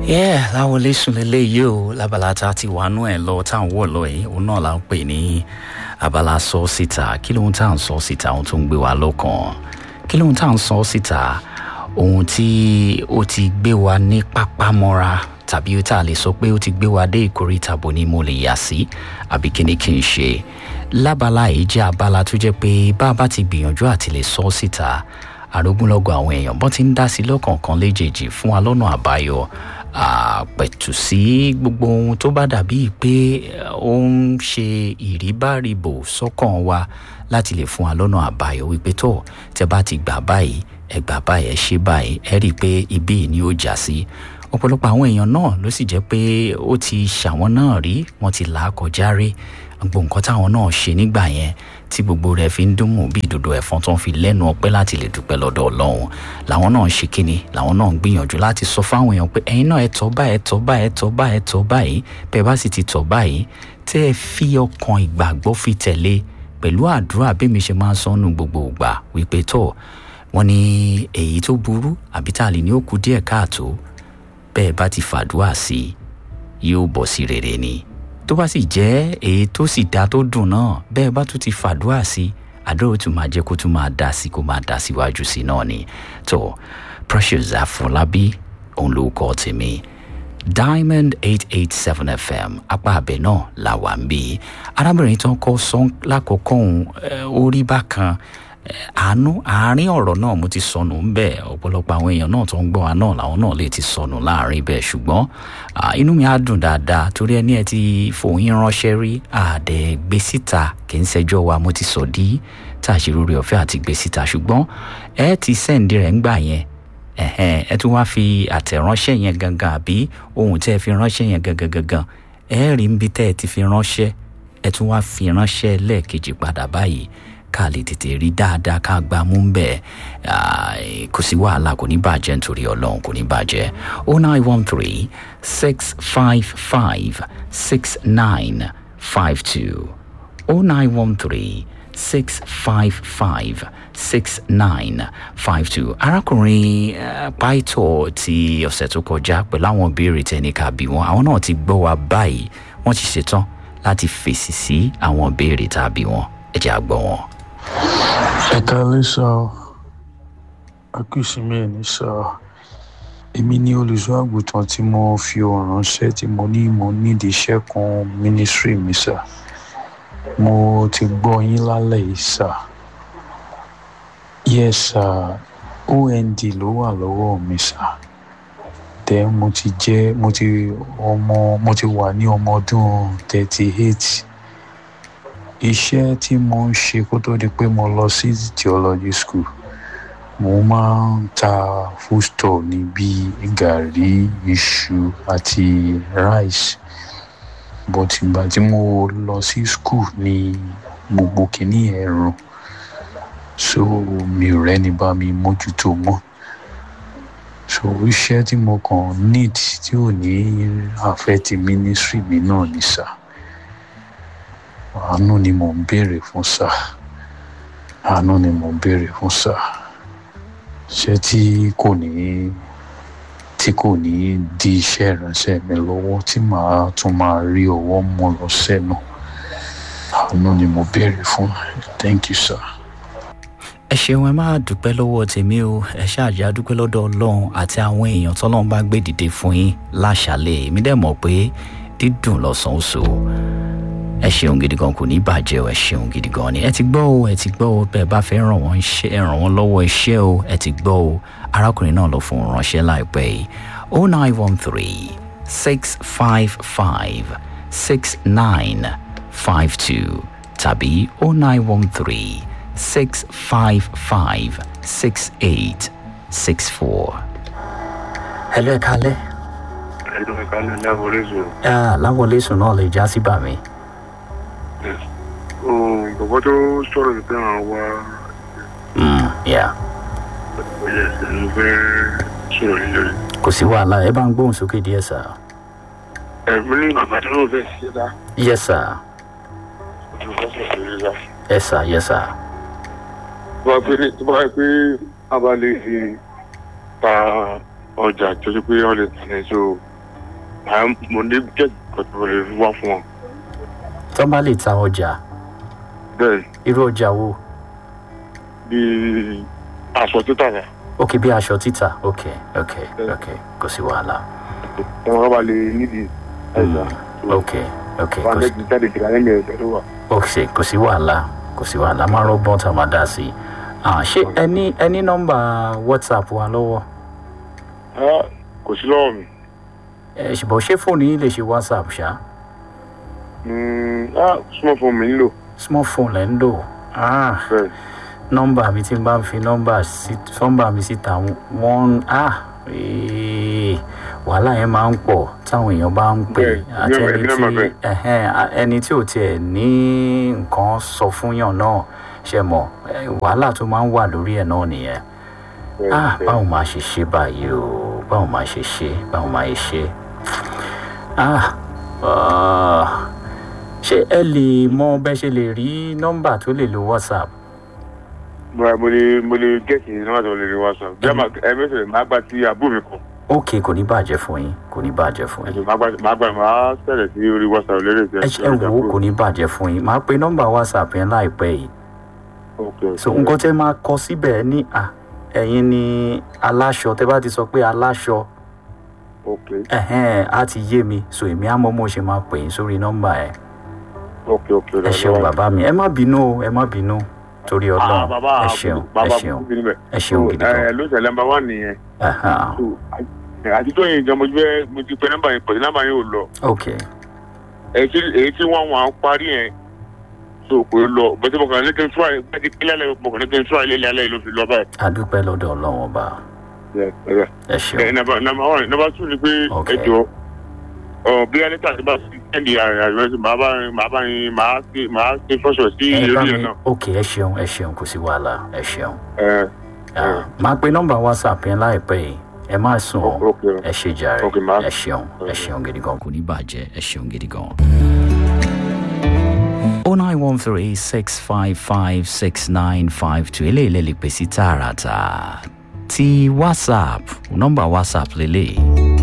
yeah láwọlé sùn lélẹ́yìí o lábala tá a ti wà nú ẹ̀ lọ tá à ń wọ̀ lọ yìí òun náà là ń pè ní abala sọ síta kí lóhun tá à ń sọ síta ohun tó ń gbé wa lọ́kàn kí lóhun tá à ń sọ síta ohun tí ó ti gbé wa ní pápámọ́ra tàbí tá a lè sọ pé ó ti gbé wa dé ìkórìtà bò ní mo lè yà sí àbí kí ni kí n ṣe lábala yìí jẹ́ abala tó jẹ́ pé bá a bá ti gbìyànjú àti lè sọ síta àrógúnlọ́gọ̀ àwọn èèyàn bọ́n ti ń dá sí lọ́kọ̀ọ̀kan léjèèjì fún wa lọ́nà àbáyọ àpẹ̀tù sí gbogbo ohun tó bá dàbí pé ó ń ṣe ìríbárìbò sọ́kàn wa láti lè fún wa lọ́nà àbáyọ wípé tó tẹ bá ti gbà báyìí ẹ gbà báyìí ẹ ṣe báyìí ẹ rí i pé ibí ni ó já sí ọ̀pọ̀lọpọ̀ àwọn èèyàn náà ló sì jẹ́ pé ó ti ṣàwọn náà rí wọ́n ti là á kọjá rí gbogbo nǹkan táwọn náà ṣe nígbà yẹn tí gbogbo rẹ̀ fi ń dùnmù bí ìdodo ẹ̀fọn tó ń fi lẹ́nu ọpẹ́ láti lè dúpẹ́ lọ́dọ̀ ọlọ́run làwọn náà ń ṣe kíni làwọn náà ń gbìyànjú láti sọ fáwọn èèyàn pé ẹ̀yin náà ẹ tọ́ báyìí ẹ tọ́ báyìí ẹ tọ́ báyìí ẹ tọ́ báyìí bẹ́ẹ̀ bá sì ti tọ́ báyìí tẹ́ ẹ fi ọkàn ìgbàgbọ́ fi tẹ̀lé pẹ̀lú àdúrà bí mi ṣe máa ń sọnù gbogbo ìgbà wípé tó wọn ní èyí tó burú àbí tá a lè ní ó kù díẹ̀ káàtó bẹ́ẹ̀ bá ti fàdúrà sí yóò bọ̀ sí rere ni tó bá sì jẹ́ èyí tó sì dá tó dùn náà bẹ́ẹ̀ bá tún ti fàdúrà sí àdúrà tún máa jẹ́ kó tún máa dá sí kó máa dá síwájú sí náà ni tó precious àfọlábí òun ló kọ́ tèmi diamond eight eight seven fm apá abẹ náà là wà ń bí arábìnrin tó ń kọ́ sọ́n lákòókò òun orí bákan àánú àárín ọ̀rọ̀ náà mo ti sọnù ń bẹ̀ ọ̀pọ̀lọpọ̀ àwọn èèyàn náà tó ń gbọ́ wa náà làwọn náà lè ti sọnù láàrin bẹ́ẹ̀ ṣùgbọ́n inú mi á dùn dáadáa torí ẹni ẹ ti fòyín ránṣẹ́ rí àdẹ gbé síta kì í ṣẹjọ́ wa mo ti sọ dí tá a ṣe lórí ọ̀fẹ́ àti gbé síta ṣùgbọ́n ẹ ti sẹ́ǹdì rẹ̀ ń gbà yẹn ẹ tún wá fi àtẹ̀ránṣẹ́ yẹn gangan àbí ohun tẹ́ ẹ fi ránṣẹ́ yẹn gangan gangan ẹ rí níbi tẹ́ ẹ ti fi ránṣẹ́ ẹ tún wá fi ránṣẹ́ lẹ́ẹ̀kejì padà báyìí ká lè tètè rí dáadáa ká gbá mú bẹ́ẹ̀ kò sí wàhálà kò ní bàjẹ́ nítorí ọlọ́run kò ní bàjẹ́ o nine one three six five five six nine five two o nine one three six five five six nine five two arákùnrin pàìtọ́ ti ọ̀sẹ̀ tó kọjá pẹ̀lú àwọn ìbéèrè tẹ́nìkà bí wọn àwọn náà ti gbọ́ wa báyìí wọ́n ti ṣetán láti fèsì sí àwọn ìbéèrè tá a bí wọn ẹ jẹ́ àgbọ̀ wọn ẹ káalẹ́ sá ọ akíṣìmí ẹ̀ ní sá ọ èmi ní olùṣọ́ àgùntàn tí mo fi ohùn ránṣẹ́ tí mo ní mo nídìí iṣẹ́ kan mínísírì mi sá mo ti gbọ́ yín lálẹ́ yìí sá yẹ sá ond ló wà lọ́wọ́ mi sá tẹ mo ti jẹ́ mo ti ọmọ mo ti wà ní ọmọ ọdún thirty eight iṣẹ́ tí mo ń ṣe kó tó di pé mo lọ sí theology school mo máa ń ta foodstuff ní bíi gàrí iṣu àti rice but ìgbà tí mo lọ sí school ní gbogbo kìíní ẹ̀rùn so mi ò rẹ́ni bá mi mójútó mọ́ so iṣẹ́ tí mo kàn need tí ò ní affect ministry mi náà ní sáà àánú ni mò ń béèrè fún sá àánú ni mò ń béèrè fún sá ṣé tí kò ní tí kò ní di iṣẹ́ ìránṣẹ́ mi lọ́wọ́ tí màá tún máa rí ọwọ́ mọ́ lọ sẹ́nu àánú ni mo béèrè fún thank you sir. ẹ ṣeun ẹ máa dúpẹ́ lọ́wọ́ tèmi o ẹ ṣáàjì àdúpẹ́ lọ́dọ̀ ọlọ́run àti àwọn èèyàn tọ́lọ́run bá gbé dìde fún yín láṣàlẹ̀ èmi dẹ̀ mọ̀ pé dídùn lọ́sàn-án so ẹ ṣeun gidi gan kò ní bàjẹ́ o ẹ ṣeun gidi gan ni ẹ ti gbọ́ o ẹ ti gbọ́ o bẹ́ẹ̀ bá fẹ́ ràn wọ́n ṣe ẹ ràn wọ́n lọ́wọ́ iṣẹ́ o ẹ ti gbọ́ o arákùnrin náà lọ fún ránṣẹ́ láìpẹ́ yìí o nine one three six five five six nine five two tàbí o nine one three six five five six eight six four. hello ẹ kálẹ̀. hello ẹ kálẹ̀ láwọlé sùn. láwọlé sùn náà lè já sí bàmí bàbá tó sọ̀rọ̀ ní pé àwọn wá. yeah. ọ̀yẹ̀ ẹ̀sìn fẹ́ sọ̀rọ̀ ní lórí. kò sí wàhálà ẹ bá ń gbóhùn sókè díẹ̀ sá. ẹ̀mí ní bàbá tó náà fẹ́ ṣe dá. yes sir. ọdún fẹ́ sọ̀rọ̀ ní dá. yes sir yes sir. tó bá pé tó bá pé a bá lè fi ta ọjà tó ṣe pé wọ́n lè tẹ̀ so à mo ní jẹ́ kọ̀tún lè wá fún wọn. tó bá lè ta ọjà bẹ́ẹ̀ irú ọjà wo bí aṣọ títà rẹ̀ ok bí aṣọ títà ok ok ok kò sí wàhálà wọn bá lè nídìí ẹ̀sà ok ok wọn kò bẹ́ẹ̀ sí ti jáde ìgbà lẹ́yìn ẹ̀sẹ̀ tó wà. ok kò sí wàhálà kò sí wàhálà máa rọgbọ́n tá a máa dá sí i Ah, ṣé ẹni ẹni nọ́mbà whatsapp wa lọ́wọ́ Ah, kò sí lọ́wọ́ mi. ẹ ṣùgbọ́n ṣé fóònù yín lè ṣe whatsapp ṣá Mm, ah, súnmọ́ fún mi nílò small phone lẹ́ ń lò ah bẹ́ẹ̀ nọ́mbà mi tí n bá ń fi nọ́mbà sí nọ́mbà mi síta wọ́n ah ee, wàhálà yẹn máa ń pọ̀ táwọn èèyàn bá ń pè Bẹ́ẹ̀, àti èmi náà- ẹni èmi náà tí máa bẹ̀. ẹhẹ́n, a- ẹni tí ò tiẹ̀ ní nǹkan sọ fún yàn náà ṣe mọ̀ eh, wàhálà tó máa ń wà lórí ẹ̀ náà nìyẹn bẹ́ẹ̀ ah bẹ́ẹ̀. báwo máa ṣe ṣe báyìí o báwo máa ṣe ṣe báwo máa ṣe ah ah, ṣé ẹ lè mọ bẹ́ ṣe lè rí nọ́mbà tó lè lo whatsapp Bọ́lá mo lè mo lè gẹ̀ẹ́sì náà tó lè rí whatsapp. Bí a máa ẹ mẹ́sẹ̀ máa gbà tí àbúrò mi kàn. ok kò ní bàjẹ́ fún yín kò ní bàjẹ́ fún yín Ẹ̀sìn máa gbà máa gbà máa sẹ̀rẹ̀ sí orí whatsapp lérè sí ẹ ṣe ẹ wò ó kò ní bàjẹ́ fún yín máa pe nọ́mbà whatsapp yẹn láìpẹ́ yìí so nǹkan tẹ́ máa kọ síbẹ̀ ní à ẹ̀yin ni aláṣọ tẹ́ bá ti sọ pé aláṣọ ok ẹ̀hẹ́n á ti yé mi so èmi á mọ mo ṣe máa pè yín sórí nọ́mbà ẹ̀ ok ok. ẹ ṣeun bàbá mi ẹ má bínú o ẹ má bínú torí Ah, ọlọ́run bàbá ẹ ṣeun ẹ bàbá ṣeun bùkún níbẹ̀. ẹ ṣeun gidi ẹ gan ló ṣẹlẹ̀ nọ́mbà wà nìyẹn. Ẹhàn, So, à- àti tó yẹn gan mo ti fẹ́ mo ti pe nọ́mbà yẹn pọ̀ sí nọ́mbà yẹn ò lọ. ok èyí tí èyí tí wọ́n wọ́n parí yẹn so kò lọ bẹ́tẹ̀ mo kàn ní kí n try bẹ́tẹ̀ kílẹ̀ lẹ́yìn mo kàn ní kí n try lélẹ̀ alẹ́ yìí ló fi lọ báyìí. adúpẹ́ lọ́dọ̀ ọlọ́run ọba Yeah, yeah. ẹ ṣeun ẹ nàbà nàbà wà nàbà tún ni pé Ok. ẹ jọ ọ bí alẹ́ta ti bá sí ẹ̀ndì àrẹ̀sì màá bá màá bá yín màá ṣe màá ṣe fọ́ṣọ̀ sí ẹ bá eré mi yẹn náà. ok ẹ ṣeun ẹ ṣeun kò sí wàhálà ẹ ṣeun ẹ Ah, máa pe nọ́mbà whatsapp yẹn láìpẹ́ yìí ẹ má sùn ok ọ́ ok ẹ ṣe jàre Ok, ma. ẹ ṣeun ẹ ṣeun gidi gan kò ní bàjẹ́ ẹ ṣeun gidi gan. o nine one three six five five six nine five two eléyìí lè lè pè sí tààràtà ti whatsapp nọ́mbà whatsapp lélẹ̀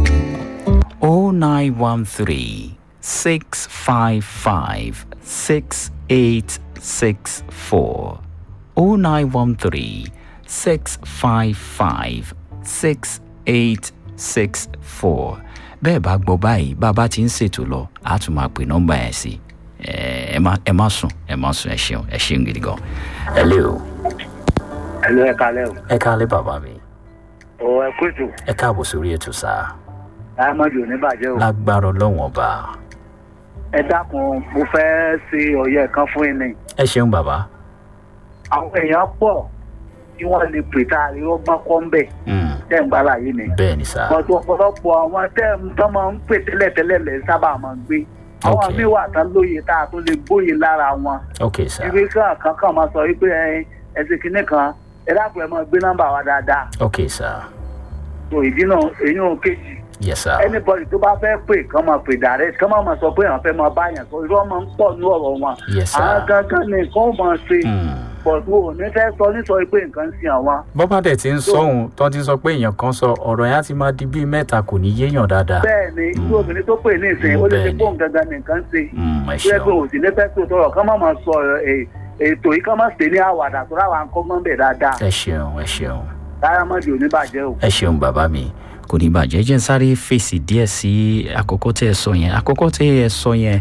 o nine one three six five five six eight six four o nine one three six five five six eight six four bẹ́ẹ̀ bá gbọ́ báyìí bá a bá ti ń ṣètò lọ a tún máa pè nọ́mbà yẹn sí ẹ ẹ má ẹ má sùn ẹ má sùn ẹ ṣeun ẹ ṣeun gidi gan ẹ lé o ẹ lọ ẹ kalẹ o. ẹ káalẹ́ bàbá mi ọ ẹ kó ètò ẹ káàbọ̀ sórí ètò sáà diamond ò ní bàjẹ́ o. lágbára ọlọ́wọ̀n ọba ẹ dákun mo fẹ́ ṣe ọ̀yẹ́ kan fún yín ni. ẹ ṣeun bàbá àwọn èèyàn pọ̀ tí wọ́n lè pè tá a rí ọgbọ́n kọ́ ń bẹ̀ Mm, tẹ́ ń gbára yìí ni. bẹ́ẹ̀ ni sáà ọ̀dọ̀ ọ̀pọ̀lọpọ̀ àwọn tẹ́ ń tán máa ń pè tẹ́lẹ̀tẹ́lẹ̀ lẹ̀ sábà máa ń gbé. àwọn Ok. míì wà tán lóye tá a tó lè gbóye lára wọn. ok sáà ìwé kan kankan máa sọ wípé ẹ ẹsẹ̀ kìíní kan ẹ dákun ẹ máa gbé nọ́mbà wa dáadáa. ok sáà so ìdí náà èyí ò kejì yes sáà anybody tó bá fẹ́ pè kán máa pè direct kán máa máa sọ pé àwọn fẹ́ máa bá yàn sọ irọ́ máa ń pọ̀ ní ọ̀rọ̀ wọn. yes àwọn sáà gangan ní nǹkan ó máa ṣe Mm. pọ̀tù ò ní fẹ́ sọ nísọ pé nǹkan ń sin àwọn. bọ́bá dẹ̀ ti ń sọ̀hún tó ti sọ pé èèyàn kan sọ ọ̀rọ̀ yẹn á ti máa di bíi mẹ́ta kò ní yéèyàn dáadáa bẹ́ẹ̀ ni irú obìnrin tó pè ní ìsìn ó lè ṣe Bẹ́ẹ̀ ni. fóun gangan ní nǹkan ṣe. Mm, ẹ tó yẹ pé ṣeun òsì lè fẹ́ tó tọrọ kán máa máa sọ ẹ- ètò yìí kán máa ṣe ní àwàdà tó ráwa ń kọ́ mọ́ bẹ̀ dáadáa ẹ ṣeun ẹ ṣeun dáyàmọ́dì ò ní bàjẹ́ o. ẹ ṣeun bàbá mi kò ní bàjẹ́ jẹ́ n sáré fèsì díẹ̀ sí àkọ́kọ́ tẹ́ ẹ sọ yẹn àkọ́kọ́ tẹ́ ẹ sọ yẹn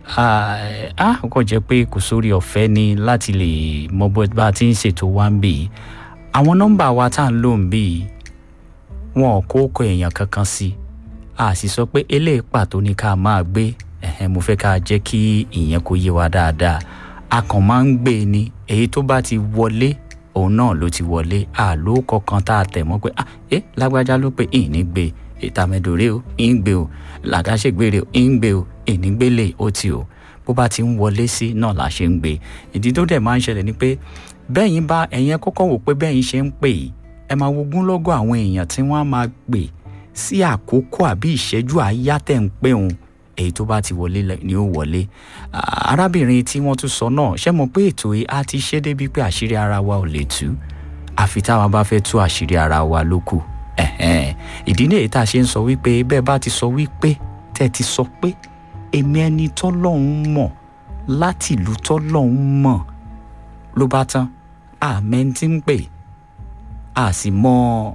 á kọ́ jẹ́ pé kò sórí ọ̀fẹ́ ni láti lè mọ bó bá a ti ń ṣètò wá ń bì í àwọn nọ́mbà wa tá à ń lò ń bì í wọn ò kó kọ èèyàn kankan sí a sì sọ pé eléyìí pàtó ni ká máa gbé ẹ̀hẹ́n mo fẹ́ ká jẹ́ kí ìyẹn kó yé wa dáadáa a kàn máa ń gbé e ni èyí tó bá ti wọlé òun náà ló ti wọlé àló kọ̀ọ̀kan tá a tẹ̀ mọ́ pé ah ẹ lágbájá ló pé ìní gbé ìtàmẹ́dòrè o ń gbé o làkàṣègbèrè o ń gbé o ìní gbélé ó ti o bó bá ti ń wọlé sí náà la ṣe ń gbé ìdí tó dẹ̀ máa ń ṣẹlẹ̀ ni pé bẹ́yìn bá ẹ̀yẹn kọ́kọ́ wò pé bẹ́yìn ṣe ń pè yìí ẹ máa wo gúnlọ́gọ̀ àwọn èèyàn tí wọ́n á máa pè sí àkókò àbí ìṣẹ́jú àáyá tẹ̀ ń pè òun èyí tó bá ti wọlé lẹ- ni ó wọlé Ah, arábìnrin tí wọ́n tún sọ náà ṣé mo pé ètò yìí á ti ṣe débi pé àṣírí ara wa ò lè tú àfi táwa bá fẹ́ tú àṣírí ara wa ló kù Ẹ̀hẹ́n. ìdí ní èyí tá a ṣe ń sọ wípé bẹ́ẹ̀ bá ti sọ wípé tẹ́ ẹ ti sọ pé èmi ẹni tọ́lọ́hún mọ̀ láti ìlú tọ́lọ́hún mọ̀ ló bá tán àmẹ́ tí ń pè a sì mọ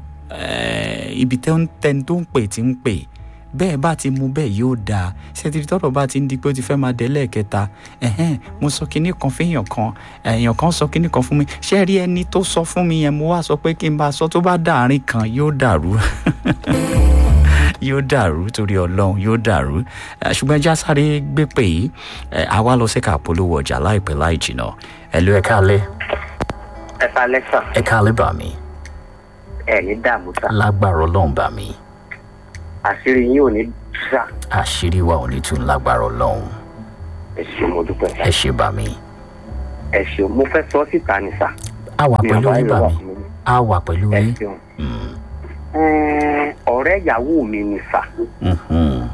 eh, ibi tẹ́ni tó ń pè tí ń pè bẹ́ẹ̀ bá ti mú bẹ́ẹ̀ yóò dáa ṣètìlì tọ́rọ̀ bá ti ń di pé ó ti fẹ́ máa délẹ̀ kẹta ẹ̀hẹ́n mo sọ kinní kan fẹ́yàn kan èèyàn kan sọ kinní kan fún mi ṣé rí ẹni tó sọ fún mi yẹn mo wá sọ pé kí n bá sọ tó bá dàárín kan yóò dàrú yóò dàrú torí ọlọ́run yóò dàrú ṣùgbọ́n ẹja sáré gbé pè yí àwa lọ síkà polówó ọjà láìpẹ́ láì jìnnà ẹ ló ẹ káalẹ́ ẹ kalẹ sà ẹ káalẹ́ bà mí ẹ ní dààmú sà lágbára ọlọ́run bà mí àṣírí yín ò ní sà àṣírí wa ò ní tún lágbára ọlọ́run ẹ ṣe mo dúpẹ́ sà ẹ ṣe bà mí ẹ ṣe mo fẹ́ sọ síta ni sà a wà mi pẹ̀lú àbá yín yóò bà wà mí fún mi a wà pẹ̀lú ẹ yín ṣeun Mm, Ẹn, ọ̀rẹ́ ìyàwó mi ni sà mhm,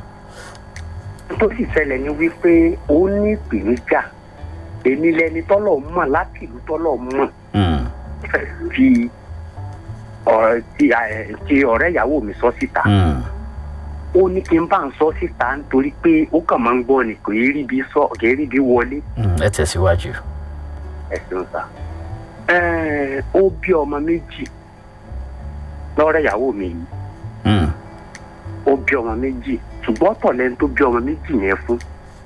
tó sì ṣẹlẹ̀ ni wípé ó ní ìpèníjà èmi lẹni tọ́lọ̀ mọ̀ láti ìlú tọ́lọ̀ mọ̀ mm, fi ọ̀rẹ́ ti ẹ, ti ọ̀rẹ́ ìyàwó mi sọ síta mm. ó ní kí n bá ń sọ síta nítorí pé ó kàn máa ń gbọ́ ni kò yé rí bí sọ kò yé rí bí wọlé Mm, ẹ tẹ̀síwájú. ẹ̀sìn sá. Ẹ̀ẹ́n, ó bí ọmọ méjì lọ́rẹ́ ìyàwó mi yìí Mm, ó bí ọmọ méjì ṣùgbọ́n ọ̀tọ̀ lẹ́ni tó bí ọmọ méjì yẹn fún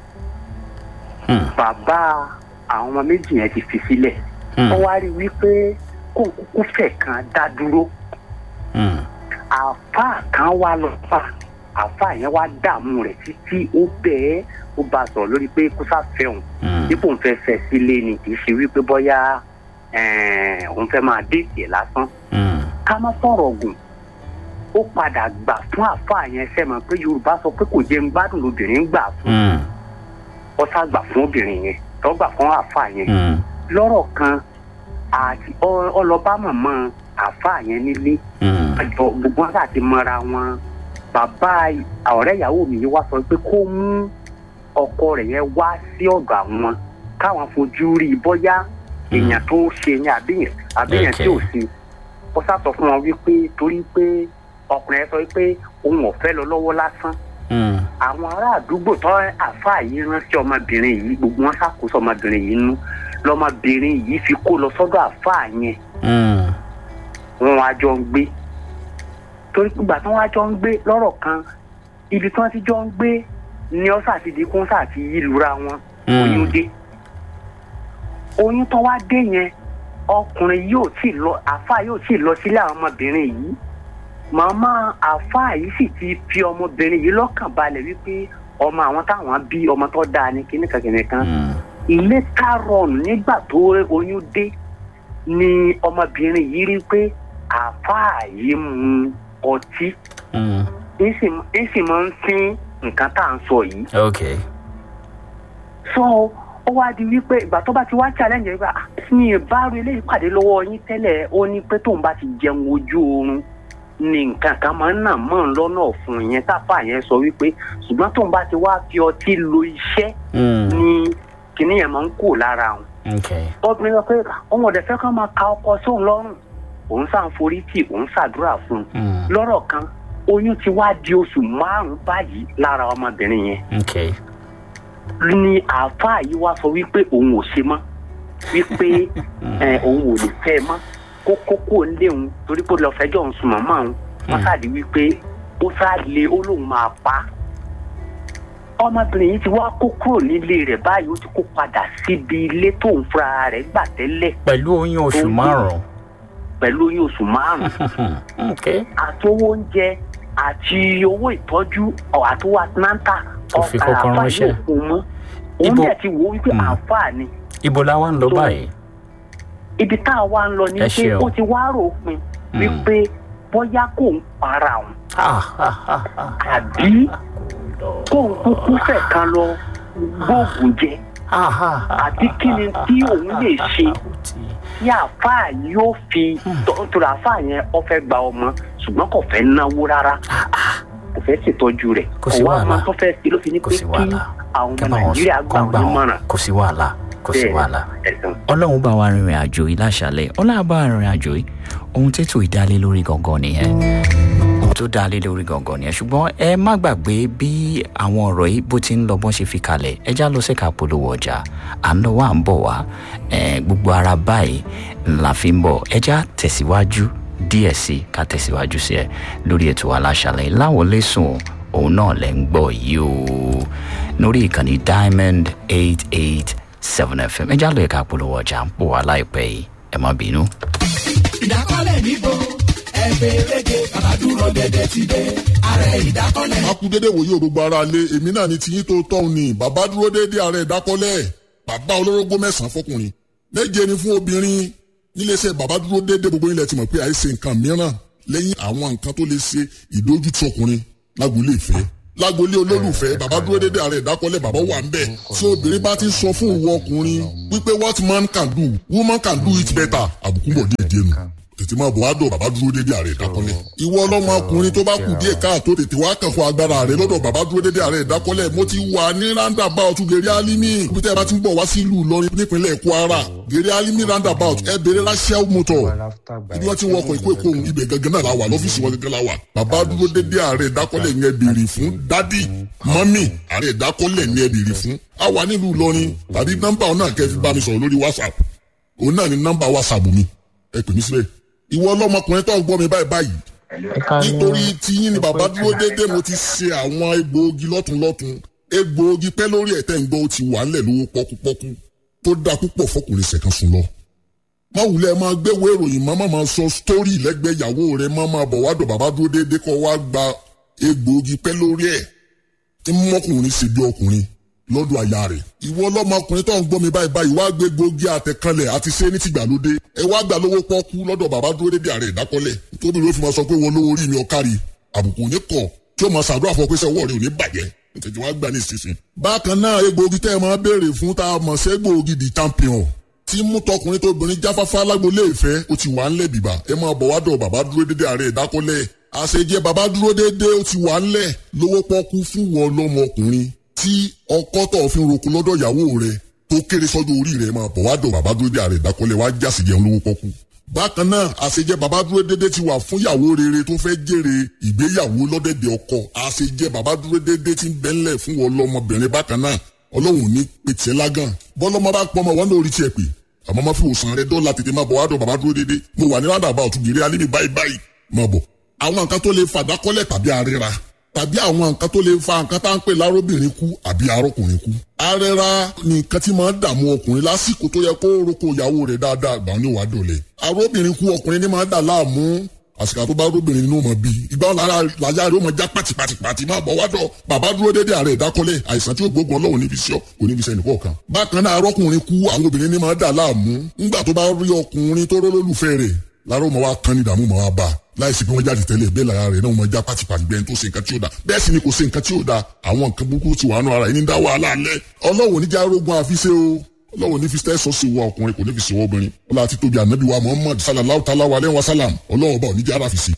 mm, bàbá àwọn ọmọ méjì yẹn ti fi sílẹ̀ mm, wọ́n wá rí i wípé kó kúkú fẹ̀ kan dá dúró mm, àáfàá kan wá lọ fà àáfàá yẹn wá dààmú rẹ̀ títí ó bẹ́ẹ̀ ó bá a sọ̀rọ̀ lórí pé kó sáfẹ́ òun mm, dípò ń fẹ́ fẹ́ sílé ni kì í ṣe wípé bóyá ẹ̀ẹ́n, òun fẹ́ máa déètì ẹ̀ lásán mm, ká má sọ̀rọ̀ gùn ó padà gbà fún àáfàá yẹn sẹ́mọ̀ pé yorùbá sọ pé kò jẹ́ ń gbádùn lóbìnrin gbà fún mm, ọ sá gbà fún obìnrin yẹn tó gbà fún àáfàá yẹn mm, lọ́rọ̀ kan àti ọ- ọlọ́ba mọ̀mọ́ àáfàá yẹn nílé mm, àjọ gbogbo wọn àti mọ́ra wọn bàbá ọ̀rẹ́ ìyàwó mi yìí wá sọ pé kó mú ọkọ rẹ̀ yẹn wá sí ọ̀dọ̀ àwọn káwọn fojú rí i bóyá èèyàn tó ṣe yẹn àbíyàn àbíyàn tí ò Okay. sí ó sá sọ fún wọn wípé torí pé ọkùnrin yẹn sọ pé òun ò fẹ́ lọ lọ́wọ́ lásán mm, àwọn ará àdúgbò tó àáfàá yìí ránṣẹ́ ọmọbìnrin yìí gbogbo wọn ṣàkóso ọmọbìnrin yìí nú lọmọbìnrin yìí fi kó lọ sọ́dọ̀ àáfàá yẹn mm, wọn wá jọ ń gbé torí ìgbà tí wọn wá jọ ń gbé lọ́rọ̀ kan ibi tí wọ́n ti jọ ń gbé ni ọ̀sà ti di kúńsà àti yílura wọn oyún mm, dé oyún tó wá dé yẹn ọkùnrin yóò tí lọ àáfàá yóò tí lọ sílé àwọn ọmọbìnrin yìí màmá àáfàá yìí sì ti fi ọmọbìnrin yìí lọ́kàn balẹ̀ wípé ọmọ àwọn táwọn bí ọmọ tó dáa ní kíníkan kíníkan mm, ilé kárọ̀nù nígbà tó oyún dé ni ọmọbìnrin yìí rí pé àáfàá yìí mu ọtí mm. ń sì máa ń sín nǹkan tá à ń sọ yìí Okay. so ó wá di wípé ìgbà tó bá ti wá challenge yẹn pé "Ah, mi ì bá rí eléyìí pàdé lọ́wọ́ yín tẹ́lẹ̀ ó ní pé tóun bá ti jẹun ojú oorun ni nǹkan kan máa ń nà mọ́ ń lọ́nà ọ̀fun yẹn táfà yẹn sọ wípé ṣùgbọ́n tóun bá ti wá fi ọtí lo iṣẹ́ Mm, ni kinní yẹn máa ń kú lára òun okay. obìnrin sọ pé òun ọ̀dẹ̀ fẹ́ kán máa ka ọkọ sóun lọ́rùn òun sàn forí tì òun ṣàdúrà fún un Mm, lọ́rọ̀ kan oyún ti wá di oṣù márùn-ún báyìí lára ọmọbìnrin yẹn okay. ni àáfàá yìí wá sọ wípé òun ò ṣe mọ́ wípé ẹ, òun ò lè fẹ́ ẹ mọ́ kó kókó ńlé òun torí pé ó lọ fẹjọ́ òun sùn màmá òun wọ́n Mm. ṣáàdì wípé ó ṣáàlè ó lóun máa pa á. ọmọbìnrin yìí ti wá kó kúrò nílé rẹ̀ báyìí ó ti kó padà síbi ilé tóun fúnra rẹ̀ gbà tẹ́lẹ̀ pẹ̀lú oyún oṣù Oyún. márùn-ún. pẹ̀lú oyún oṣù márùn-ún okay. àti owó oúnjẹ àti owó ìtọ́jú ọ̀ àti owó atlanta Ó fi kọ́kọ́ àáfàá ránṣẹ́. yóò fún un mọ́ òun Ibo- dẹ̀ ti wò ó wípé Mm. àáfàá ni ibo la wá ń lọ So- báyìí. ibi tá a wá ń lọ ní Ẹ pé ṣeun. ó ti wá rò ó pin Mm. wípé bóyá kò ń para òun Ah, ah, ah, ah, àbí kò ń kúkú fẹ̀ kan lọ gbóògùn jẹ ah, ah, ah, àbí kí ni tí òun lè ṣe tí àáfàá yóò fi tọ́tùrọ̀ àáfàá yẹn ó fẹ́ gba ọmọ ṣùgbọ́n kò fẹ́ náwó rárá kò fẹ́ ṣètọ́jú rẹ̀ Kò sí wá wàhálà. máa tó fẹ́ sí ló fi ní kò pé sí kí wàhálà. àwọn Kẹ́ ọmọ bá wọn nàìjíríà sọ- gbà kọ́ wọn gbà wọn. nímọ̀ràn kò sí wàhálà kò sí Bẹ́ẹ̀. wàhálà. ẹ̀sán. ọlọ́run bá wa rìnrìn àjò yìí láṣàlẹ̀ ọlọ́run bá wa rìnrìn àjò yìí ohun tètò ìdálé lórí gangan nìyẹn ohun tó tó dá lé lórí gangan nìyẹn ṣùgbọ́n ẹ má gbàgbé bí àwọn ọ̀rọ̀ yìí bó ti ń lọ bọ́n ṣe fi kalẹ̀ ẹ já lọ sẹ́ka polówó ọjà à ń lọ wá à ń bọ̀ wá gbogbo ara báyìí la fi ń bọ̀ ẹ já tẹ̀síwájú díẹ̀ sí ká tẹ̀síwájú sí ẹ lórí ètò aláṣàlẹ̀ láwọn lẹ́sùn òun náà lẹ́ ń gbọ́ yìí o lórí ìkànnì diamond eight eight seven fm ẹ já lọ ẹ̀ka polówó ọjà ń pò wá láìpẹ́ yìí ẹ má bínú. ìdákọ́lẹ̀ níbo ẹ̀fẹ̀ rege bàbá dúró dédé ti dé ààrẹ ìdákọ́lẹ̀. a kú dédé wòye gbogbo ara lé èmi náà ní tiyín tó tọ́ ni bàbá dúró dédé ààrẹ ìdákọ́lẹ̀ bàbá olórógbó mẹ́sàn-án fọkùnrin méje ni fún obìnrin níléeṣẹ́ bàbá dúró dédé gbogbo ilẹ̀ ti mọ̀ pé àìsè nǹkan mìíràn lẹ́yìn àwọn nǹkan tó lè ṣe ìdójútì ọkùnrin lágboolé ìfẹ́ lágboolé olólùfẹ́ bàbá dúró dédé ààrẹ ìdákọ́lẹ̀ bàbá wà ń bẹ̀ tí obìnrin bá ti sọ fún ìwọ ọkùnrin wípé what man can do woman can do it better àbùkù bọ̀ díẹ̀ díẹ̀ nù tètè máa bọ̀ wá dọ̀ bàbá dúró dédé ààrẹ ìdákọ́lẹ̀. ìwọ ọlọ́mọ ọkùnrin tó bá kù díẹ̀ káàtó tètè wá kàn fún agbára rẹ lọ́dọ̀ bàbá dúró dédé ààrẹ ìdákọ́lẹ̀ mo ti wà ní roundabout gèrè alimi ibi tẹ́ ẹ bá ti ń bọ̀ wá sílùú Ìlọrin nípínlẹ̀ Kwara gèrè alimi roundabout ẹ bèrè rachel motor ibi wọ́n ti ń wọkọ̀ ìkó èkó ohun ibẹ̀ gangan náà la wà lọ́fíìsì wọn gangan la wà bàbá dúró dédé ààrẹ ìdákọ́lẹ̀ yẹn béèrè fún dádì mọ́mì ààrẹ ìdákọ́lẹ̀ yẹn béèrè fún a wà nílùú Ìlọrin tàbí nọ́mbà ọ̀nà kẹ́ fi bá mi sọ̀rọ̀ lórí WhatsApp òun náà ni nọ́mbà WhatsApp mi ẹ pè mí síbẹ̀ ìwọ ọlọmọkùnrin tó ń gbọ́ mi báyìí báyìí nítorí tiyín ni bàbá dúró déédéé mo ti ṣe àwọn egbòogi lọ́tunlọ́tun egbòogi pẹ́ lórí ẹ̀tẹ́ ń gbọ́ ó ti wà ńlẹ̀ lówó pọ́kúpọ́kú tó dáa púpọ̀ fọkùnrin ṣẹ̀kan sùn lọ. má wulẹ̀ máa gbéwò ìròyìn má máa sọ sítórì lẹ́gbẹ̀ẹ́ ìyàwó rẹ̀ má máa bọ̀ wádọ̀ bàbá dúró déédéé kọ́ wá gba egbòogi pẹ́ lórí ẹ̀ tí mọ́kùnrin ṣe bí ọkùnrin lọ́dọ̀ àyà rẹ̀. ìwọ ọlọ́mọkùnrin tó ń gbọ́ mi báyìí báyìí wá gbé gbòógì àtẹ̀kanlẹ̀ àti ṣé ní tìgbàlódé. ẹ wá gbà lówó pọ́kú lọ́dọ̀ bàbá dúró dédé ààrẹ ìdákọ́lẹ̀. tóbi ló fi máa sọ pé wọn lówó orí mi ọ̀kárí àbùkù ní kọ̀ tí ó máa ṣàdúrà fún ọ pé sẹ́wọ́ rẹ̀ ò ní bàjẹ́ tètè wá gbà ní ìsinsìn. bákan náà egbòogi tẹ́ ẹ máa béèrè fún tá a mọ̀ sí egbòogi di champion tí mú tọkùnrin tóbìnrin jáfáfá lágbolé ìfẹ́ ó ti wà ńlẹ̀ bìbà ẹ máa bọ̀ wá dọ̀ bàbá dúró dédé ààrẹ ìdákọ́lẹ̀ àṣejẹ bàbá dúró dédé ó ti wà ńlẹ̀ lówó pọ́kú fún wọn lọ́mọkùnrin tí ọkọ tó fi ń roko lọ́dọ̀ ìyàwó rẹ̀ tó kéré sọ́dọ̀ orí rẹ̀ máa bọ̀ wá dọ̀ bàbá dúró dé ààrẹ ìdákọ́lẹ̀ wá jásì jẹun lówó pọ́kú. bákan náà àṣejẹ bàbá dúró dédé ti wà fún ìyàwó rere tó fẹ́ jèrè ìgbéyàwó lọ́dẹ̀dẹ̀ ọkọ àṣejẹ bàbá dúró dédé ti ń bẹ́ńlẹ̀ fún wọn lọ́mọbìnrin bákan náà ọlọ́run ní pètè lágàn bọ́lọ́mọ bá pọ́ ọmọ wọn náà orí tiẹ̀ pè àmọ́ má fi òsàn rẹ dọ́là tètè máa bọ̀ wá dọ̀ bàbá dúró dédé mo wà ní rádàbà ọ̀tún gèrè alẹ́ mi báyìí báyìí máa bọ̀ àwọn nǹkan tó lè fàdákọ́lẹ̀ tàbí àríra tàbí àwọn nǹkan tó lè fa nǹkan tá à ń pè lárobìnrin kú àbí arọkùnrin kú. arẹra ni nǹkan tí máa ń dààmú ọkùnrin lásìkò tó yẹ kó roko ìyàwó rẹ̀ dáadáa gbà ní wàá dọ̀lẹ̀. arobìnrin kú ọkùnrin ní máa ń dà láàmú àsìkò tó bá róbìnrin nínú ọmọ bíi ìgbà wọn lára làyà rẹ̀ ó máa já pàtìpàtìpàtì máa bọ̀ wádọ̀ bàbá dúró déédéé ààrẹ ìdákọ́lẹ̀ àìsàn tí ó gbógun ọlọ́run níbi iṣẹ́ kò níbi iṣẹ́ nìkọ́ kan. bákan náà arọkùnrin kú àwọn obìnrin ní máa ń dà láàmú ńgbà tó bá rí ọkùnrin tó rólólùfẹ́ rẹ̀ lára ọmọ wa kan ní ìdààmú ọmọ wa bá láìsí pé wọ́n jáde tẹ́lẹ̀ bẹ́ẹ̀ lára rẹ̀ náà wọ́n já pátipàti bẹ́ẹ̀ tó ṣe nǹkan tí ó da bẹ́ẹ̀ sì ni kò ṣe nǹkan tí ó da àwọn nǹkan burúkú ti wà nù ara yìí ní dá wàhálà alẹ́ ọlọ́wọ́ ní járógun àfiṣe o ọlọ́wọ́ ní fi tẹ́sọ̀ sí wa ọkùnrin kò ní fi sí wa obìnrin ọlọ́wọ́ àti tóbi ànábì wa muhammad sallallahu ta'ala wa aleyhi wa salam ọlọ́wọ́ bá òní jára fi sí.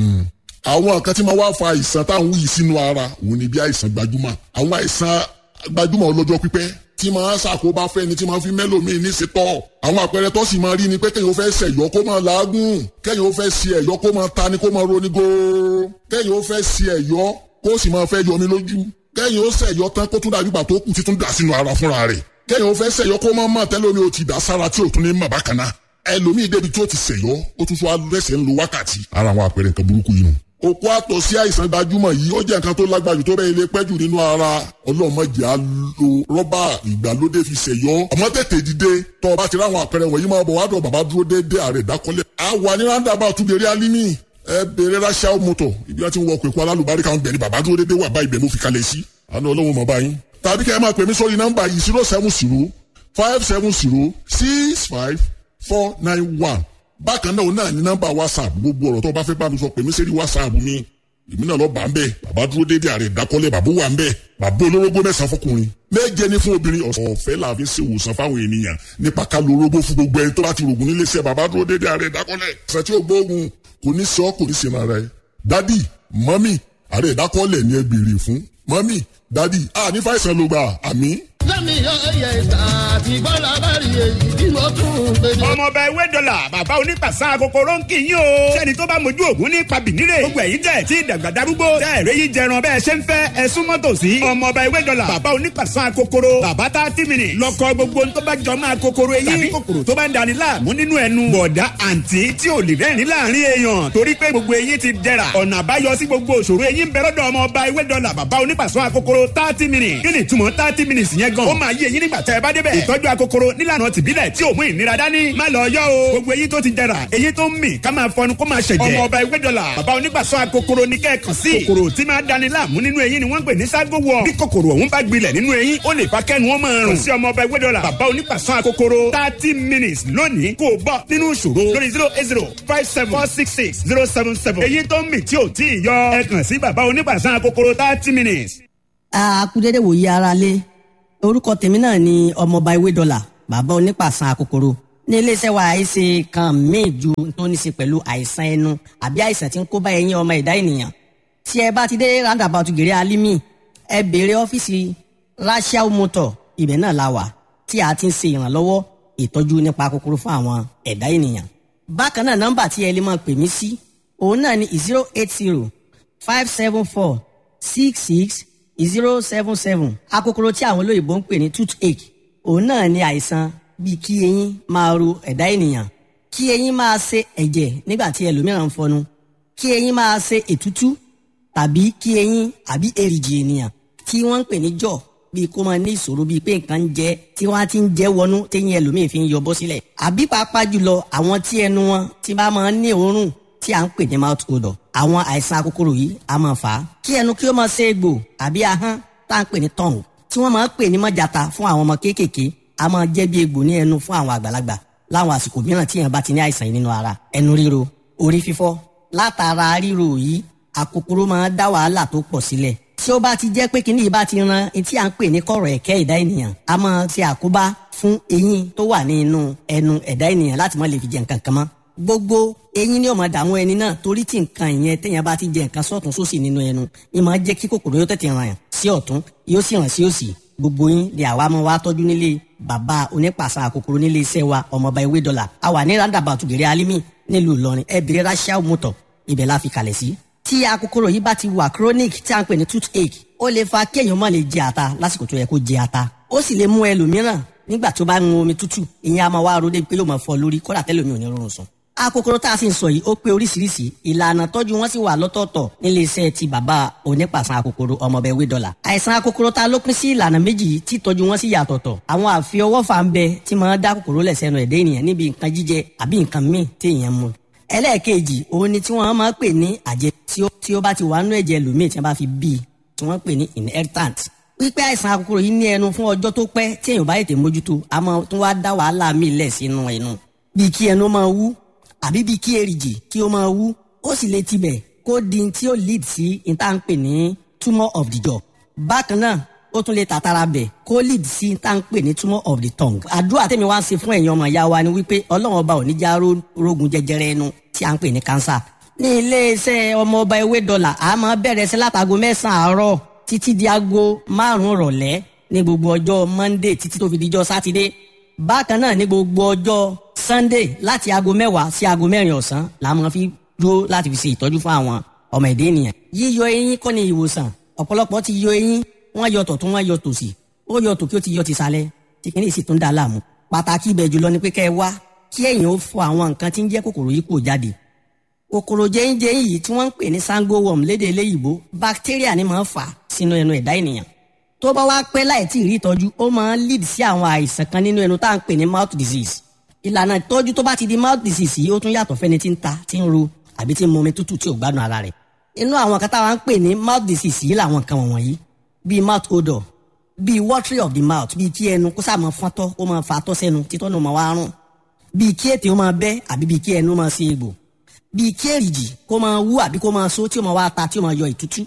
àwọn nǹkan tí máa wá fa àìsàn táwọn wúyì sínú ara òun ni bí àìsàn gbajúmọ̀ àwọn àìsàn gbajúmọ̀ ọlọ́jọ́ pípẹ́ tí máa ṣàkóbá fẹ́ni tí máa fi mẹ́lòmíì ní ṣetọ́. àwọn àpẹẹrẹ tó sì máa rí ni pé kéèyàn ó fẹ́ ṣẹ̀yọ́ kó máa làágùn kéèyàn ó fẹ́ ṣe ẹ̀yọ́ kó máa ta ni kó máa roni góó kéèyàn ó fẹ́ ṣe ẹ̀yọ́ kó sì máa fẹ́ yọmi lójú kéèyàn ó ṣẹ̀yọ́ tán kó tún dàbí ìgbà tó kù títún dà sínú ara fúnra rẹ̀ kéèyàn ó fẹ́ ṣẹ̀yọ́ kó máa máa tẹ́lómi ó ti dà sára tí ò tún ní mà bákan náà ẹlòmíì débi tí ó ti ṣẹ̀yọ́ ó tún tún wá lẹ́sẹ̀ ń lo wákàtí ara àwọn àpẹẹrẹ nǹkan burúkú yìí nù òkú àtọ̀ sí àìsàn gbajúmọ̀ yìí ó jẹ́ nǹkan tó lágbàjù tó bẹ́ẹ̀ ilé pẹ́jù nínú ara ọlọ́mọdé á lo rọ́bà ìgbàlódé fi ṣèyọ́ ọmọ tètè dìde tọ́ ọ bá ti ráwọn àpẹẹrẹ wọ̀nyí máa bọ̀ wádọ̀ bàbá dúró déédéé ààrẹ ìdákọ́lẹ̀. a wà ní ráńdàbà túbẹ̀rẹ̀ alimi ẹ bèrè ráṣà mọ́tò ibi wọn ti ń wọ pẹ̀kú alálùbárí kan bẹ̀ ni bàbá dúró déédéé wà bá ibẹ̀ mo fi kalẹ̀ sí àná ọlọ́run mọ̀ báyìí. tàbí kẹ́ ẹ máa pè mí sórí nọ́mbà yìí zero seven zero five seven zero six five four nine one bákan náà náà ní nọ́mbà whatsapp gbogbo ọ̀rọ̀ tó bá fẹ́ bá mi sọ pè mí sẹ́rí whatsapp mi èmi náà lọ bá ń bẹ bàbá dúró déédéé ààrẹ ìdákọ́lẹ̀ bàbá wà ń bẹ bàbá olórógbó mẹ́sàn-án fọkùnrin méje ní fún obìnrin ọ̀fẹ́ la fi ṣe ìwòsàn fáwọn ènìyàn nípa ká lo orógbó fún gbogbo ẹni tó bá ti rògùn nílé iṣẹ́ bàbá dúró déédéé ààrẹ ìdákọ́lẹ̀ ṣe tí ó gbóògùn kò ní sọ kò ní sinmi ara ẹ dádì mọ́mì ààrẹ ìdákọ́lẹ̀ ni ẹ béèrè fún mọ́mì dádì à ní fàìsàn ló gbà àmì. lẹ́mi ọyẹ ìta àti bọ́lá bá rí èyí bí mo tún gbèdé. ọmọọba ewé dọ́là bàbá onípàṣà kòkòrò ń kì í yín o. sẹ́ni tó bá mojú ògún ní pabìnírè. gbogbo ẹ̀yin tẹ̀ tí ìdàgbà darúgbó. tẹ́ ẹ̀rẹ́ yìí jẹran bẹ́ẹ̀ ṣe ń fẹ́ ẹ súnmọ́ tòsí. ọmọọba ewé dọ́là bàbá onípàṣà kòkòrò. bàbá tá a ti mìnì. lọkọ gbogbo tó bá jọ máa kòkòrò eyín. tàbí kòkòrò tó bá ń dani láàmú nínú ẹnu. bọ̀dá àǹtí tí ò lè rẹ́rìn láàrin èèyàn. torí pé gbogbo eyín ti dẹ̀ra. ọ̀nà àbáyọ sí gbogbo òṣòro eyín bẹ̀rẹ̀ lọ́dọ̀ ọmọọba ewé dọ́là bàbá onípàṣà kòkòrò thirty minutes. kí ni ìtumọ̀ thirty minutes yẹn gan? ó máa yé eyín nígbà tẹ́ ẹ bá débẹ̀. ìtọ́jú akokoro nílànà tìbílẹ̀ tí ò mú ìnira dání. má lọ yọ o. gbogbo eyín tó ti jẹrà eyín tó ń mì ká máa fọnu kó máa ṣẹ̀jẹ̀. ọmọ ọba ìwé dọ́là bàbá onígbàsọ akokoro ní kẹ́ẹ̀kan sí. kòkòrò tí máa dani láàmú nínú eyín ni wọ́n ń pè ní ságo wọ. bí kòkòrò ọ̀hún bá gbilẹ̀ nínú eyín ó lè fa kẹ́nu wọn máa rùn. sí ọmọ ọba ìwé dọ́là bàbá onígbàsọ akokoro thirty minutes lónìí kó o bọ̀ nínú ìṣòro lórí zero eight zero five seven four six six zero seven seven. eyín tó ń mì tí ò tí ì yọ ẹ kàn sí bàbá onígbàsọ akokoro thirty minutes. akúdédé wòye ara lé orúkọ tèmi náà ni ọmọọba ewé dọ́là bàbá onípàṣán àkókòrò ní iléeṣẹ́ wa àìsè kan míì ju tó ní í ṣe pẹ̀lú àìsàn ẹnu àbí àìsàn tí ń kó bá ẹyin ọmọ ẹ̀dá ènìyàn tí ẹ bá ti dé roundabout gèrè alimi ẹ béèrè ọ́fíìsì rachel motor ibẹ̀ náà la wà tí a ti ń ṣe ìrànlọ́wọ́ ìtọ́jú nípa kòkòrò fún àwọn ẹ̀dá ènìyàn bákan náà nọ́mbà tí ẹ lè máa pè mí sí òun náà ni zero eight zero five seven four six six zero seven seven akòkòrò tí àwọn olóyìnbó ń pè ní toothache òun náà ni àìsàn bíi kí eyín máa ro ẹ̀dá ènìyàn kí eyín máa ṣe ẹ̀jẹ̀ nígbà tí ẹlòmíràn ń fọnu kí eyín máa ṣe ètútú tàbí kí eyín àbí èrìgì ènìyàn tí wọ́n ń pè ní jọ̀ bíi kó máa ní ìṣòro bíi pé nǹkan ń jẹ tí wọ́n á ti ń jẹ́ wọnú téyín ẹlòmíì fi ń yọ bọ́ sílẹ̀ àbí pàápàá jùlọ àwọn tí ẹnu wọn ti bá máa ń ní òórùn tí à ń pè ní mouth odor àwọn àìsàn akókòrò yìí a máa fà á kí ẹnu kí ó máa ṣe egbò àbí ahọ́n tá à ń pè ní tongue tí wọ́n máa ń pè ní mọ́jàta fún àwọn ọmọ kéékèèké a máa jẹ́ bí egbò ní ẹnu fún àwọn àgbàlagbà láwọn àsìkò mìíràn tí èèyàn bá ti ní àìsàn yìí nínú ara ẹnu ríro orí fífọ́ látara ríro yìí àkókòrò máa dá wàhálà tó pọ̀ sílẹ̀ tí ó bá ti jẹ́ pé kíní yìí bá ti ran etí à ń pè ní kọ̀rọ̀ ẹ̀kẹ́ ẹ̀dá ènìyàn a máa ṣe àkóbá fún eyín tó wà ní inú ẹnu ẹ̀dá ènìyàn láti má lè fi jẹ nǹkan kan mọ́ gbogbo eyín ni ó máa dààmú ẹni náà torí tí nǹkan ìyẹn téèyàn bá ti jẹ nǹkan sọ́tún sósì nínú ẹnu ni máa jẹ́ kí kòkòrò yóò tètè ràn yàn sí ọ̀tún yóò sì ràn sí òsì gbogbo yín ni àwa máa wá tọ́jú nílé bàbá onípàṣà kòkòrò nílé iṣẹ́ wa ọmọọba ewé dọ́là a wà ní roundabout gèrè alimi nílùú ìlọrin ẹ bèrè rachel motor ibẹ̀ la fi kalẹ̀ sí. tí akókòrò yìí bá ti wà chronic tí a ń pè ní toothache ó lè fa kéèyàn má lè jẹ ata lásìkò tó yẹ kó jẹ ata ó sì lè mú ẹlòmíràn nígbà tó bá ń mu omi tútù ìyẹn a máa wá ro débi pé yóò máa fọ lórí kódà tẹ́lẹ̀ omi ò ní rọrùn sùn akókòrò tá a sì ń sọ yìí ó pé oríṣiríṣi ìlànà tọ́jú wọn sì wà lọ́tọ̀ọ̀tọ̀ nílé iṣẹ́ ti bàbá onípàṣán akókòrò ọmọọbẹ wé dọ́là àìsàn akókòrò tá a ló pín sí ìlànà méjì tí tọ́jú wọn sì yàtọ̀tọ̀ àwọn àfiọwọ́fà ń bẹ tí máa dá kòkòrò lẹ̀ sẹ́nu ẹ̀dẹ́ ènìyàn níbi nǹkan jíjẹ àbí nǹkan míì tí èèyàn mu ẹlẹ́ẹ̀kejì òun ni tí wọ́n máa pè ní àjẹ tí ó bá ti wà nínú ẹ̀jẹ̀ lòmíì tí wọ́n bá fi bí tí wọ́n pè ní inheritant pípẹ́ àìsàn akókòrò yìí ní ẹnu fún ọjọ́ tó pẹ́ tí èèyàn bá ètè mójútó a máa tún wá dá wàhálà míì lẹ̀ sínú ẹnu bíi kí ẹnu máa wú àbí bíi kí èrìgì kí ó máa wú ó sì lè tibẹ̀ kó di tí ó lead sí ìta ń pè ní tumour of the jaw bákan náà ó tún lè tàtàrà bẹ̀ kó lead sí ìta ń pè ní tumour of the tongue àdúrà tèmi wá ń ṣe fún ẹ̀yin ọmọ ìyá wa ni wípé ọlọ́run ọba ò ní já rógun jẹjẹrẹ ẹnu tí à ń pè ní cancer ní iléeṣẹ́ ọmọ ọba ewé dọ́là a máa bẹ̀rẹ̀ sí látago mẹ́sàn-án àárọ̀ títí di aago márùn-ún rọ̀lẹ́ ní gbogbo ọjọ́ monday títí tó fi dijọ́ sátidé bákan náà ní gbogbo ọjọ́ sunday láti aago mẹ́wàá sí aago mẹ́rin ọ̀sán la máa fi dúró láti fi ṣe ìtọ́jú fún àwọn ọmọ ẹ̀dẹ́ ènìyàn. yíyọ eyín kọ́ ni ìwòsàn ọ̀pọ̀lọpọ̀ ti yọ eyín wọ́n yọ tọ̀tún wọ́n yọ tòsì ó yọ tòkí ó ti yọ tìsàlẹ̀ tí kìíní sì tún dá a láàmú. pàtàkì ibẹ̀ jùlọ ni pé kẹ́ ẹ wá kí ẹ̀yin ó fọ àwọn nǹkan tí ń jẹ́ kòkòrò yìí kò jáde. kòkòrò jẹ́yìnjẹ́yìn yìí tí wọ́n ń pè ní sango worm lédè eléyìíbó bacteria ni máa ń fà sínú ẹnu ẹ̀dá ènìyàn tó bá wá pẹ́ láì tí ì rí ìtọ́jú ó máa ń lead sí àwọn àìsàn kan nínú ẹnu tá à ń pè ní mouth disease ìlànà ìtọ́jú tó bá ti di mouth disease yìí ó tún yàtọ̀ fẹ́ni tí ń ta tí ń ro àbí tí ń mu omi tútù tí ò gbádùn ara rẹ̀ inú àwọn kan táwa ń pè ní mouth disease yìí làwọn nǹkan wọ̀nyí bíi mouth odor bíi watery of the mouth bíi kí ẹnu kó sáà máa fọ́ntọ́ ó máa fa tọ́ sẹ́nu títọ́ náà máa wá rùn bíi kí ètè ó máa bẹ́ àbí bíi kí ẹnu máa ṣe egbò bíi kí èrìgì kó máa wú àbí kó máa so tí ó máa wá ta tí ó máa yọ ìtútú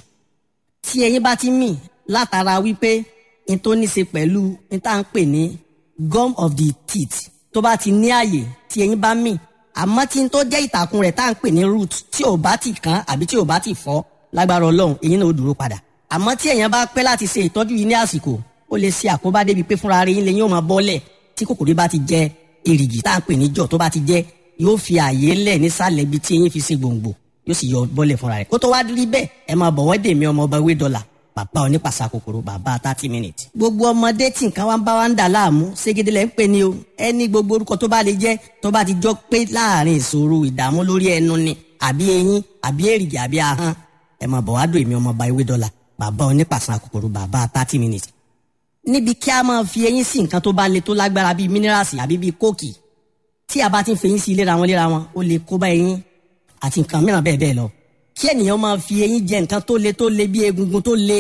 tí ẹyin bá ti mì látara wípé n tó ní ṣe pẹ̀lú n tá à ń pè ní gum of the teeth tó bá ti ní àyè tí eyín bá mì àmọ́ tí n tó jẹ́ ìtàkùn rẹ̀ tá à ń pè ní root tí ò bá ti kán àbí tí ò bá ti fọ́ lágbára ọlọ́run eyín náà ó dúró padà àmọ́ tí èèyàn bá pẹ́ láti ṣe ìtọ́jú yìí ní àsìkò ó lè ṣe àkóbá débi pé fúnra rẹ̀ yín lè yín ó máa bọ́lẹ̀ tí kòkòrò bá ti jẹ èrìgì tá à ń pè ní jọ̀ tó bá ti jẹ yóò fi àyè lẹ̀ nísàlẹ̀ ibi tí eyín fi ṣe gbòǹgbò yóò sì yọ bọ́lẹ̀ fúnra rẹ̀ kó tó wá rí bẹ́ẹ̀ ẹ máa bọ̀wọ́ dè mí ọmọ ọba wé dọ́là bàbá onípàṣà kòkòrò bàbá thirty minutes. gbogbo ọmọdé tí nǹkan wá ń bá wa ń dà láàmú ségede lẹ́ ń pè ní o ẹni gbogbo orúkọ tó bá lè jẹ́ tó bá ti jọ pé láàrin ìṣòro ìdààmú lórí ẹnu ni àbí eyín àbí èrìgì àbí ahọ́n ẹ máa bọ̀ wá dò èmi ọmọ ọba ewé dọ́là bàbá onípàṣà kòkòrò bàbá thirty minutes. níbi kí a máa fi eyín sí nǹkan tó bá le tó lágbára bíi mínírààsì àbí bíi kóòkì tí a bá ti ń fi eyín sí léra wọn léra wọn ó lè kó bá eyín àti nǹkan mìíràn bẹ́ẹ̀ bẹ́ẹ̀ lọ kí ènìyàn máa fi eyín jẹ nǹkan tó le tó le bí egungun tó le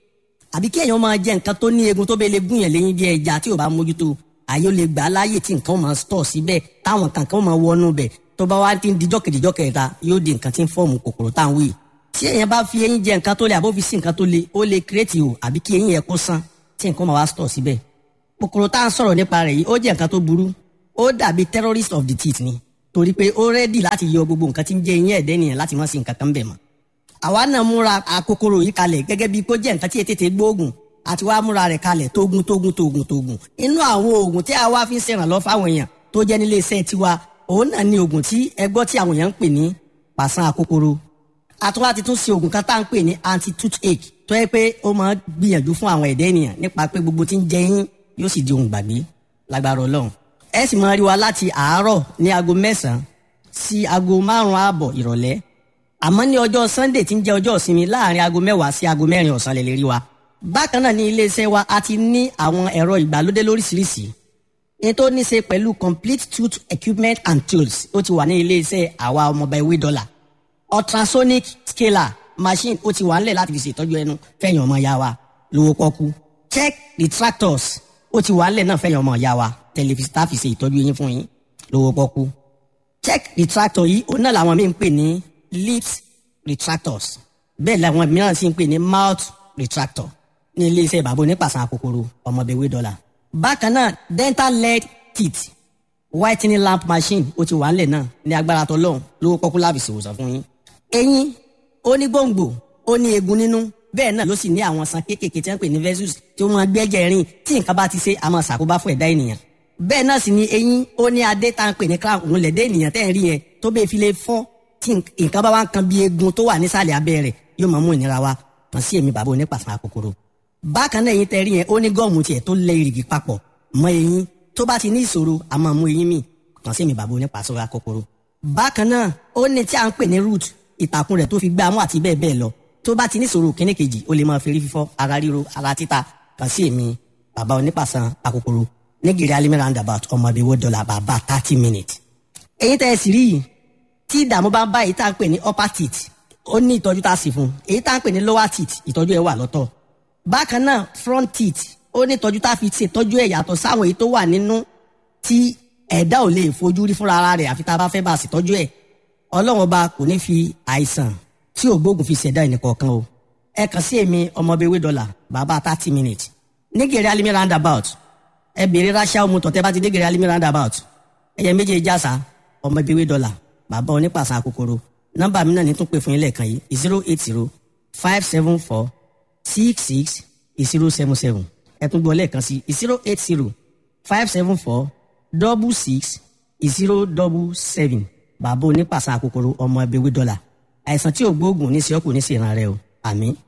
àbí kí èèyàn máa jẹ nǹkan tó ní egun tó bẹ lè gún yẹn lẹ́yìn bí ẹja tí ò bá mójútó àyè ó lè gbà á láàyè tí nǹkan ó máa stọ̀ síbẹ̀ táwọn kankan ó máa wọnú bẹ̀ tó bá wá ti ń dijọ́ kejìjọ́ kẹta yóò di nǹkan tí ń fọ́ọ̀mù kòkòrò tá à ń wí. tí èèyàn bá fi eyín jẹ nǹkan tó le àbó fi sí nǹkan tó le ó lè kírètì o àbí kí eyín yẹn kó sán tí nǹkan máa wá stọ̀ síbẹ̀. kòkòrò tá à ń sọ̀rọ̀ nípa rẹ̀ yìí ó jẹ́ nǹkan tó burú ó dàbí terrorist of the teeth ni torí pé ó rẹ́dì láti yọ gbogbo nǹkan tí ń jẹ eyín ẹ̀dẹ́ nìyẹn láti má sí nǹkan kan bẹ̀ mọ́. àwa náà múra àkókòrò yìí kalẹ̀ gẹ́gẹ́ bí kó jẹ́ nǹkan tí ètètè gbóògùn àti wàá múra rẹ̀ kalẹ̀ tógun tógun tógun tógun inú àwọn oògùn tí a wá fi ń ṣèrànlọ́ fáwọn èèyàn tó jẹ́ nílé iṣẹ́ tiwa òun náà ni oògùn tí ẹgbọ́ tí àwọn èèyàn ń pè ní pàṣán àkókòrò àtúwá ti tún ṣe oògùn kan tá à ń pè ní anti toothache tó yẹ pé ó máa ń gbìyànjú fún àwọn ẹ̀dá ènìyàn nípa pé gbogbo tí ń jẹ yín yóò sì di ohun gbàgbé lágbára ọlọ́run ẹ sì máa rí wa láti àárọ̀ ní aago mẹ́sàn-án sí aago márùn-ún ààbọ̀ ìrọ̀lẹ́ àmọ́ ní ọjọ́ sunday tí ń jẹ́ ọjọ́ ìsinmi láàrin aago mẹ́wàá sí aago mẹ́rin ọ̀sán lè lè rí wa bákan náà ní iléeṣẹ́ wa a ti ní àwọn ẹ̀rọ ìgbàlódé lóríṣiríṣi ní tó ní ṣe pẹ̀lú complete tooth equipment and tools ó ti wà ní iléeṣẹ́ àwa ọmọọba ewé dọ́là ultrasonic scaler machine ó ti wà nílẹ̀ láti fi ṣètọ́jú ẹnu fẹ̀yìn ọmọ ya wa lówó pọ́kú check retractors ó ti wà nílẹ̀ náà fẹ̀yìn ọmọ ya wa tẹlifíṣítà fi ṣe ìtọ́jú yín fún yín lówó pọ́kú check retractor yìí òun náà làwọn míì ń pè ní lips retractors bẹ́ẹ̀ làwọn mìíràn sì ń pè ní mouth retractor ní iléeṣẹ́ bàbá onípàṣán àkókòrò ọmọbẹ̀wé dọ́là. bákan náà dental lead teeth whitening lamp machine ó ti wà nílẹ̀ náà ní agbára tọlọ́hún lówó pọ́kú láàbì ṣèwòsàn fún yín. eyín ó ní gbòǹgbò ó ní eegun nínú bẹ́ẹ̀ náà ló sì ní àwọn san kéékèèké tí wọ́n pè ní vessels tí ó máa gbẹ́jẹ̀ rìn tí nǹkan bá ti ṣe àmọ́ ṣàkóbá fún ẹ̀dá ènìyàn. bẹ́ẹ̀ náà sì ni eyín ó ní adé tá à ń pè ní crown òun lẹ̀dẹ́ ènìyàn tẹ́ ẹ̀ rí yẹn tó bẹ́ẹ̀ fi lè fọ́ tí nǹkan bá wá ń kan bí eegun tó wà nísàlẹ̀ abẹ́ rẹ̀ yóò máa mú ìnira wá kàn sí èmi bàbá onípàṣán àkókòrò bákan náà eyín tẹ́rí yẹn ó ní gọ́ọ̀mù tiẹ̀ tó lẹ ìrìgì papọ̀ mọ́ eyín tó bá ti ní ìṣòro a máa mú eyín mì kàn sí mi bàbá onípàṣọ akókòrò. bákan náà ó ní tí a ń pè ní root ìtàkùn rẹ̀ tó fi gbé amú àti bẹ́ẹ̀ bẹ́ẹ̀ lọ tó bá ti ní ìṣòro kíní kejì ó lè máa fi rí fífọ́ ara ríro ara títa kàn sí èmi bàbá onípàṣọ akókòrò nígìrì alimi roundabout ọmọ ìbíwó dọ́là bàbá thirty minutes. eyín tẹ́ ẹ sì rí yìí tí ìdààmú bá ń bá èyí tá à ń pè ní upper teeth ó ní ìtọ́jú tá a sì fún èyí tá à ń pè ní lower teeth ìtọ́jú ẹ̀ wà lọ́tọ̀ bákan náà front teeth ó ní ìtọ́jú tá a fi ṣètọ́jú ẹ̀ yàtọ̀ sáwọn èyí tó wà nínú tí ẹ̀dá ò lè fojú rí fúnra ara rẹ̀ àfi tá a bá fẹ́ bá a ṣètọ́jú ẹ̀ ọlọ́run ọba kò ní fi àìsàn tí ò gbógun fi ṣẹ̀dá ẹnìkọ̀ọ̀kan o ẹ kàn sí èmi ọmọbewé dọ́là bàbá thirty minutes nígèrè alimi roundabout ẹ bèrè ráṣà omu tọ̀tẹ́ bá ti dégèrè alimi roundabout ẹ̀yẹ méje jásà ọmọbewé dọ́là bàbá onípàṣà kòkòrò nọ́mbà mi náà ní tún pè fún yín lẹ́ẹ̀kan yìí zero eight zero five seven four six six zero seven seven ẹ tún gbọ́ lẹ́ẹ̀kan sí zero eight zero five seven four double six zero double seven bàbá onípàṣà kòkòrò ọmọ ẹbí wí dọ́là àìsàn tí ò gbóògùn ní sí ọkùnrin sí ìran rẹ o àmín.